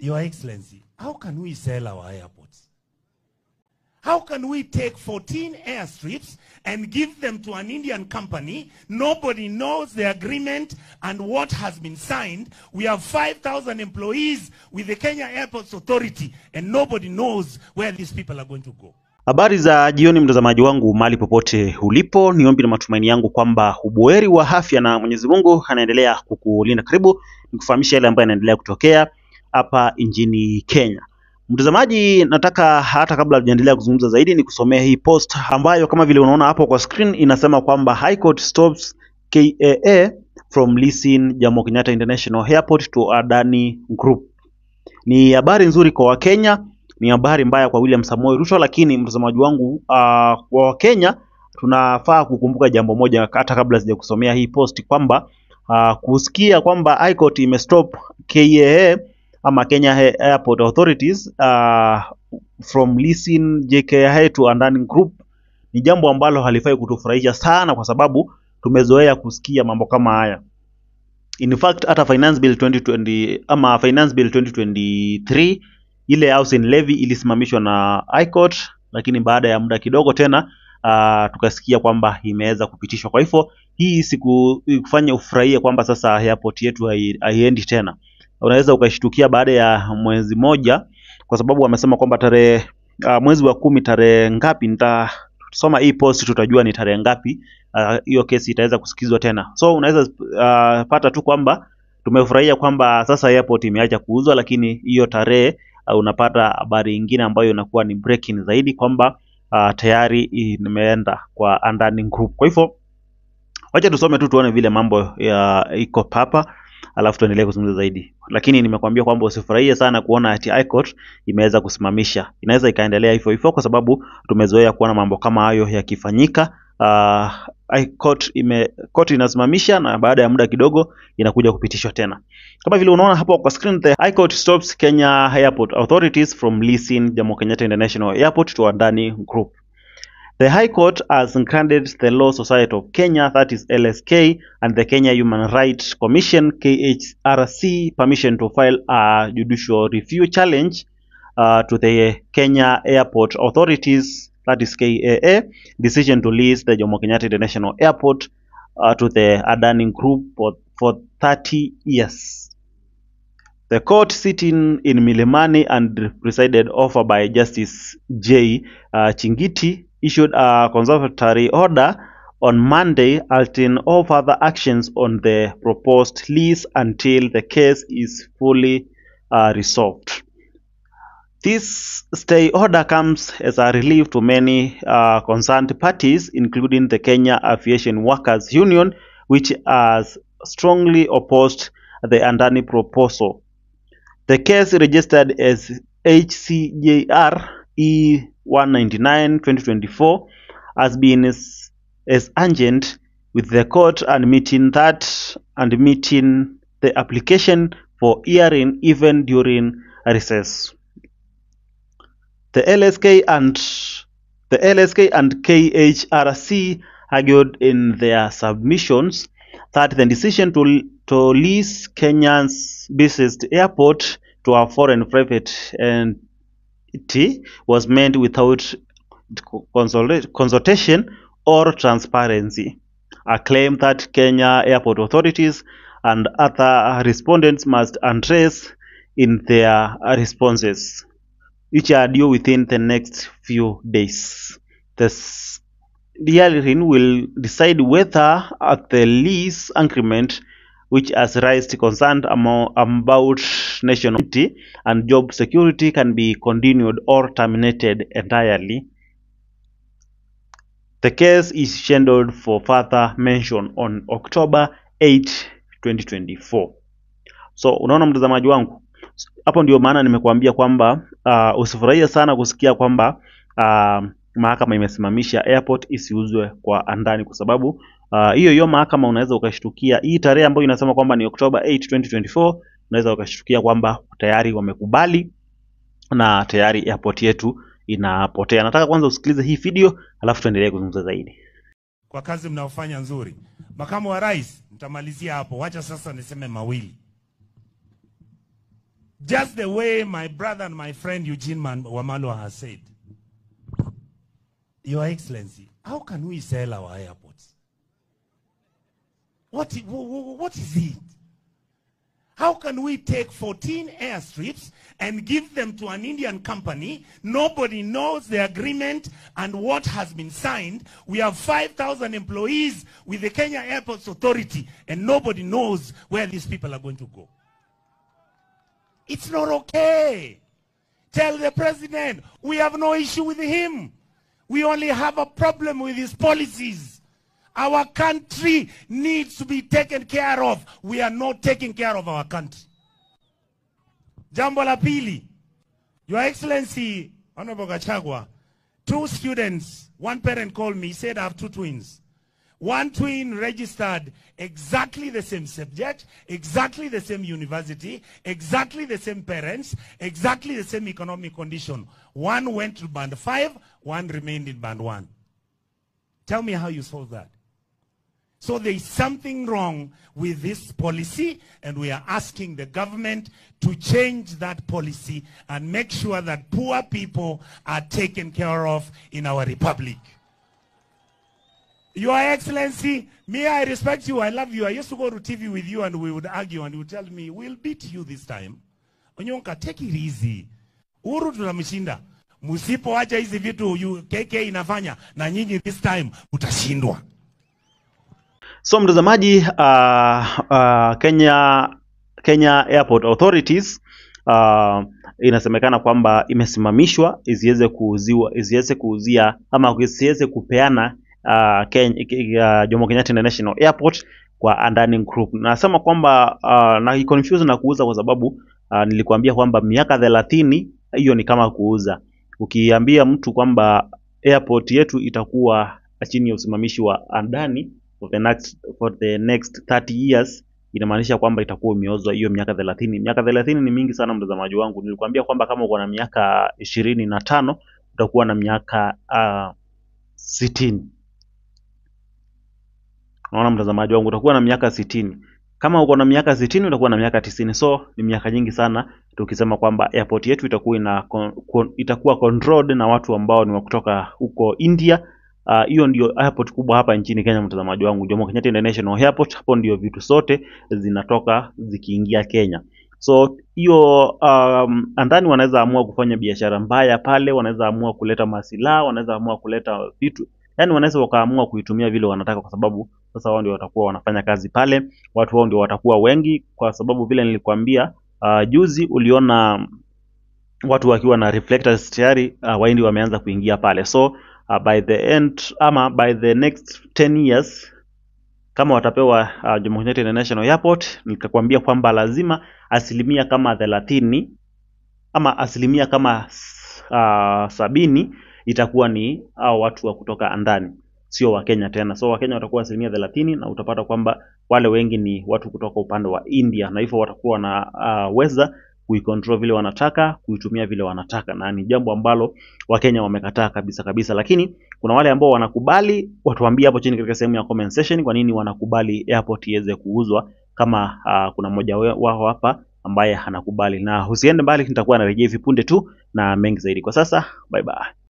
Your Excellency, how can we sell our airports? How can we take 14 airstrips and give them to an Indian company? Nobody knows the agreement and what has been signed. We have 5,000 employees with the Kenya Airports Authority and nobody knows where these people are going to go. Habari za jioni, mtazamaji wangu mahali popote ulipo, ni ombi na matumaini yangu kwamba ubuheri wa afya na Mwenyezi Mungu anaendelea kukulinda. Karibu nikufahamisha yale ambayo yanaendelea kutokea hapa nchini Kenya. Mtazamaji, nataka hata kabla tujaendelea kuzungumza zaidi, ni kusomea hii post ambayo kama vile unaona hapo kwa screen inasema kwamba High Court stops KAA from leasing Jomo Kenyatta International Airport to Adani Group. Ni habari nzuri kwa Wakenya, ni habari mbaya kwa William Samoei Ruto, lakini mtazamaji wangu, uh, kwa Wakenya tunafaa kukumbuka jambo moja hata kabla sija kusomea hii post kwamba uh, kusikia kwamba High Court imestop KAA ama Kenya Airport Authorities uh, from leasing JKIA to Adani Group ni jambo ambalo halifai kutufurahisha sana, kwa sababu tumezoea kusikia mambo kama haya. In fact hata finance bill 2020 ama finance bill 2023 ile housing levy ilisimamishwa na High Court, lakini baada ya muda kidogo tena uh, tukasikia kwamba imeweza kupitishwa. Kwa hivyo hii siku kufanya ufurahie kwamba sasa airport yetu hai- haiendi tena. Unaweza ukashtukia baada ya mwezi moja, kwa sababu wamesema kwamba tarehe uh, mwezi wa kumi tarehe ngapi, nitasoma hii post tutajua ni tarehe ngapi ah, hiyo kesi itaweza kusikizwa tena. So unaweza uh, pata tu kwamba tumefurahia kwamba sasa airport imeacha kuuzwa, lakini hiyo tarehe uh, unapata habari ingine ambayo inakuwa ni breaking zaidi kwamba uh, tayari imeenda kwa Adani Group. Kwa hivyo wacha tusome tu tuone vile mambo ya iko hapa alafu tuendelee kuzungumza zaidi, lakini nimekuambia kwamba usifurahie sana kuona ati High Court imeweza kusimamisha. Inaweza ikaendelea hivyo hivyo, kwa sababu tumezoea kuona mambo kama hayo yakifanyika. Uh, High Court ime court inasimamisha na baada ya muda kidogo inakuja kupitishwa tena. Kama vile unaona hapo kwa screen, the High Court stops Kenya Airport Authorities from leasing Jomo Kenyatta International Airport to Adani Group. The High Court has granted the Law Society of Kenya, that is LSK, and the Kenya Human Rights Commission, KHRC, permission to file a judicial review challenge uh, to the Kenya Airport Authorities, that is KAA, decision to lease the Jomo Kenyatta International Airport uh, to the Adani Group for, for 30 years. The court sitting in Milimani and presided over by Justice J. Uh, Chingiti issued a conservatory order on Monday halting all further actions on the proposed lease until the case is fully uh, resolved. This stay order comes as a relief to many uh, concerned parties, including the Kenya Aviation Workers Union, which has strongly opposed the Andani proposal. The case registered as HCJR E199 2024 has been as, as urgent with the court admitting that and meeting the application for hearing even during recess. The LSK and the LSK and KHRC argued in their submissions that the decision to, to lease Kenya's busiest airport to a foreign private entity was made without consulta- consultation or transparency. A claim that Kenya airport authorities and other respondents must address in their responses, which are due within the next few days. The s- the hearing will decide whether at the lease agreement which has raised concern amo- about national security and job security can be continued or terminated entirely. The case is scheduled for further mention on October 8, 2024. So unaona mtazamaji wangu, hapo ndio maana nimekuambia kwamba uh, usifurahie sana kusikia kwamba uh, mahakama imesimamisha airport isiuzwe kwa Andani kwa sababu ah, hiyo hiyo mahakama unaweza ukashtukia hii tarehe ambayo inasema kwamba ni October 8, 2024 unaweza ukashtukia kwamba tayari wamekubali na tayari airport yetu inapotea. Nataka kwanza usikilize hii video alafu tuendelee kuzungumza zaidi. kwa kazi mnaofanya nzuri. Makamu wa Rais, nitamalizia hapo. Wacha sasa niseme mawili. just the way my brother and my friend Eugene Man- Wamalwa has said. Your Excellency, how can we sell our airports? What, i- wh- wh- what is it? How can we take 14 airstrips and give them to an Indian company? Nobody knows the agreement and what has been signed. We have 5,000 employees with the Kenya Airports Authority and nobody knows where these people are going to go. It's not okay. Tell the president we have no issue with him. We only have a problem with his policies. Our country needs to be taken care of. We are not taking care of our country. Jambo la pili, Your Excellency, Honorable Gachagua, two students, one parent called me, said I have two twins. One twin registered exactly the same subject, exactly the same university, exactly the same parents, exactly the same economic condition. One went to band five, one remained in band one. Tell me how you solve that. So there is something wrong with this policy, and we are asking the government to change that policy and make sure that poor people are taken care of in our republic. Your Excellency, me, I respect you. I love you. I used to go to TV with you and we would argue and you would tell me, we'll beat you this time. Onyonka, take it easy. Uhuru tunamshinda. Msipoacha hizi vitu you, KK inafanya na nyinyi this time utashindwa. So mtazamaji, uh, uh, Kenya Kenya Airport Authorities uh, inasemekana kwamba imesimamishwa isiweze kuuziwa isiweze kuuzia ama isiweze kupeana uh, Kenya, uh, Jomo Kenyatta International Airport kwa Andani Group. Nasema kwamba uh, na confuse na kuuza kwa sababu uh, nilikuambia kwamba miaka thelathini hiyo ni kama kuuza. Ukiambia mtu kwamba airport yetu itakuwa chini ya usimamishi wa Andani for the next, for the next 30 years inamaanisha kwamba itakuwa imeozwa hiyo miaka thelathini. Miaka thelathini ni mingi sana mtazamaji wangu. Nilikwambia kwamba kama uko na miaka ishirini na tano utakuwa na miaka uh, sitini. Naona mtazamaji wangu, utakuwa na miaka sitini. Kama uko na miaka sitini utakuwa na miaka tisini. So ni miaka nyingi sana, tukisema kwamba airport yetu itakuwa ina con, con, itakuwa controlled na watu ambao ni wa kutoka huko India. Ah, hiyo ndio airport kubwa hapa nchini Kenya, mtazamaji wangu, Jomo Kenyatta International Airport. Hapo ndio vitu zote zinatoka zikiingia Kenya. So hiyo um, andani wanaweza amua kufanya biashara mbaya pale, wanaweza amua kuleta masilaha, wanaweza amua kuleta vitu, yani wanaweza wakaamua kuitumia vile wanataka, kwa sababu sasa wao ndio watakuwa wanafanya kazi pale, watu wao ndio watakuwa wengi, kwa sababu vile nilikwambia uh, juzi uliona watu wakiwa na reflectors tayari uh, waindi wameanza kuingia pale so uh, by the end ama by the next 10 years kama watapewa uh, Jomo Kenyatta International Airport nikakwambia kwamba lazima asilimia kama thelathini ama asilimia kama uh, sabini itakuwa ni hao watu wa kutoka andani sio wakenya tena so wakenya watakuwa asilimia thelathini na utapata kwamba wale wengi ni watu kutoka upande wa india na hivyo watakuwa wanaweza uh, kuicontrol vile wanataka kuitumia vile wanataka na ni jambo ambalo wakenya wamekataa kabisa kabisa lakini kuna wale ambao wanakubali watuambie hapo chini katika sehemu ya comment section kwa nini wanakubali airport iweze kuuzwa kama uh, kuna mmoja we- wao hapa ambaye anakubali na usiende mbali nitakuwa narejea hivi punde tu na mengi zaidi kwa sasa bye bye